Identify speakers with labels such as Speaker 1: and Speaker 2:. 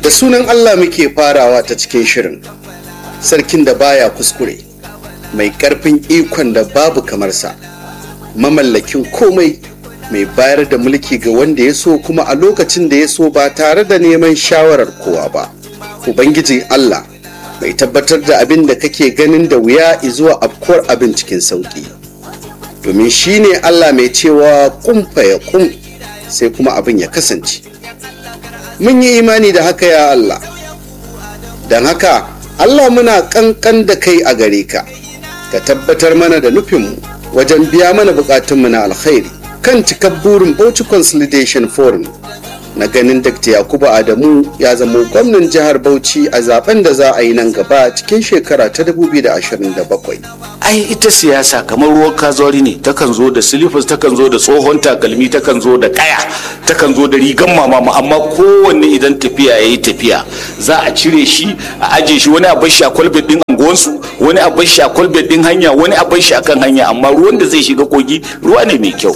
Speaker 1: da sunan Allah muke farawa ta cikin shirin sarkin da baya kuskure mai ƙarfin ikon da babu kamarsa mamallakin komai mai bayar da mulki ga wanda ya so kuma a lokacin da ya so ba tare da neman shawarar kowa ba ubangiji Allah mai tabbatar da abin da kake ganin da wuya zuwa afkuwar abin cikin sauki domin shi ne Allah mai cewa kumfa ya kum sai kuma abin ya kasance mun yi imani da haka ya Allah don haka Allah muna kankan da kai a gare ka ka tabbatar mana da nufinmu wajen biya mana bukatunmu na alkhairi kan cikar burin Bauchi Consolidation Forum na ganin Dr. Yakubu Adamu ya zama gwamnan jihar Bauchi a zaben da za a yi nan gaba cikin shekara ta 2027.
Speaker 2: ai ita siyasa kamar ruwan kazori ne takan zo da silifas takan zo da tsohon takalmi takan zo da kaya takan zo da rigan mama amma kowanne idan tafiya ya yi tafiya za a cire shi a aje shi wani a bar shi a kwalbet din anguwansu wani a bar shi a kwalbet din hanya wani a bar shi akan hanya amma ruwan da zai shiga kogi ruwa ne mai kyau